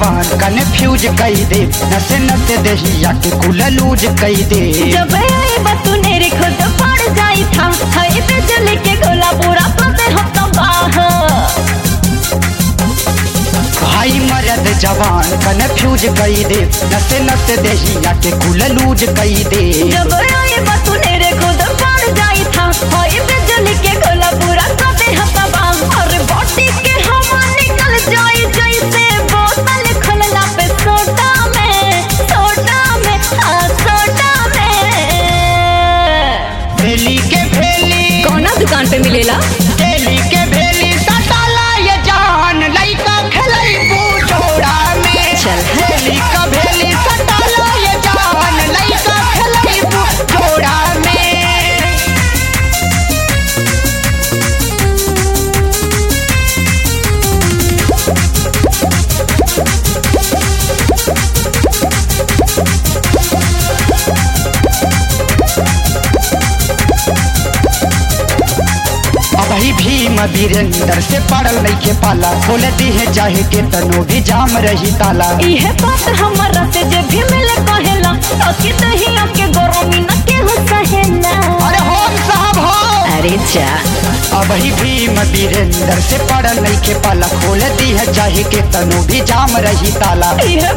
जवान कन्फ्यूज कई दे नसे नसे दहिया के कुल लूज कई दे जब आई बतू नेरे खुद पड़ जाई था हाय पे जल के गोला पूरा पते हम तबाह भाई मरद जवान कन्फ्यूज कई दे नसे नसे दहिया के कुल लूज कई दे जब आई बतू नेरे खुद पड़ जाई था हाय पे जल के गोला पूरा पते हम तबाह और बॉडी के हवा निकल जाई जैसे बोतल खुलला पे सोडा में सोडा में हाँ सोडा में भेली के भेली कौना दुकान पे मिलेला भेली के भेली सटाला ये जान लइका खेलई बूढ़ोड़ा में चल। भेली का भेली सटाला ये जान लइका खेलई बूढ़ोड़ा में अभी भीम वीरेंद्र से पड़ल नइखे पाला खोल दिहे चाहे के तनो भी जाम रही ताला इहे बात हमरा से जे भी मिले कहेला ताकि दहिया के गरमी न केहू सहेला अरे होम साहब हो अरे जा अभी भीम वीरेंद्र से पड़ल नइखे पाला खोल दिहे चाहे के तनो भी जाम रही ताला इहे